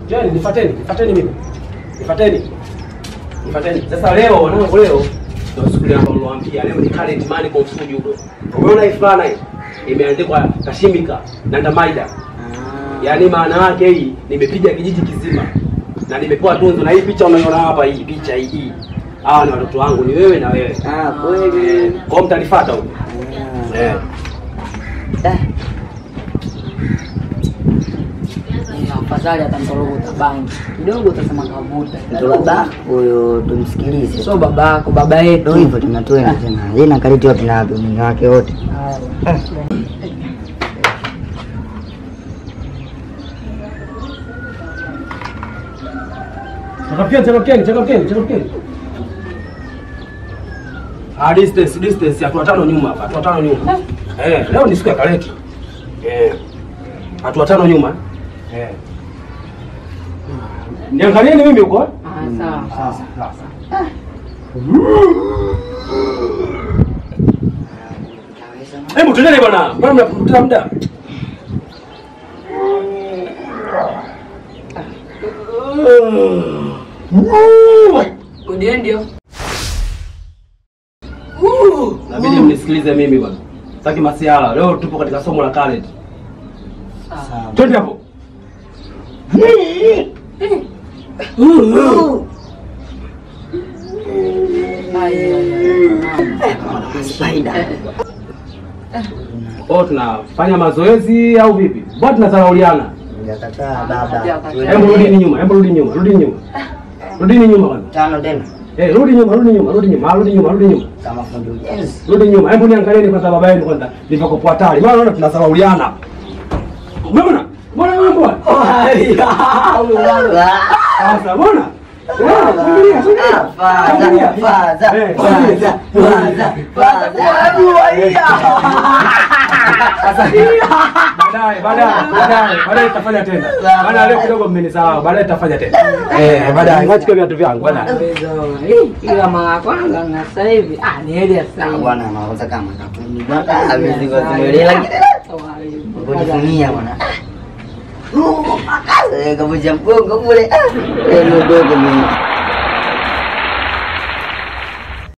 Njoni nifuateni, nifuateni mimi. Nifuateni. Nifuateni. Sasa leo wanangu leo ndio siku ile ambayo niliwaambia leo ni current money kwa judo. Umeona hii fulana hii? Imeandikwa Kashimika na Ndamaida. Yaani maana yake hii nimepiga kijiji kizima na nimepewa tunzo na hii picha unaiona hapa hii picha hii. hii. Hawa ni watoto wangu ni wewe na wewe. Ah, kweli. Kwa hiyo mtanifuata huko. Ah. Eh. Eh, Ni afadhali atamtoroka bangi kidogo, utasema kavuta. Ndio baba huyo tumsikilize. Sio baba yako, baba Ndio yetu. hivyo tunatwenda tena. Yeye na kariti wapi na wapi mwingine wake wote. Changamkeni, changamkeni, changamkeni, changamkeni. Ah, distance, distance, hatua tano nyuma hapa, hatua tano nyuma. Eh, leo ni siku ya kareti. Eh. Hatua tano nyuma. Eh. Niangalieni mimi huko. eh? Ah, sawa. Sasa, sasa. Hebu tuendele bwana. Mbona mnapoteza muda? Ndio ndio. Inabidi mnisikilize mimi bwana. Sitaki masiala. Leo tupo katika somo la kareti. Sawa. Twende hapo. Spider. Oh, tunafanya mazoezi au vipi? Mbona tunadharauliana? Hujakataa baba. Hebu rudini nyuma, hebu rudi nyuma, rudi nyuma. Rudini nyuma bwana. Tano tena. Eh, rudi nyuma, rudi nyuma, rudi nyuma, rudi nyuma, rudi nyuma. Kama fundi ujenzi. Rudi nyuma. Hebu niangalieni kwanza baba yenu kwanza. Nilivyokuwa hatari. Maana naona tunadharauliana. Umeona? Mbona wewe mbona? Sasa mbona? Eh, Subiria, subiria. Subiria. Eh, subiria. Baadaye, baadaye, baadaye, baadaye tutafanya tena. Maana leo kidogo mmenisahau. Baadaye tutafanya tena. Eh, baadaye. Ngoja chukue viatu vyangu baadaye. Ila mara ya kwanza na sasa hivi ah, ni heri ya sasa hivi. Bwana anaanza kama kafundi bwana. Hawezi kuzimulia lakini kujifunia bwana. Eh, Kavuja mgongo kule. Ah, eh, mdogo mimi.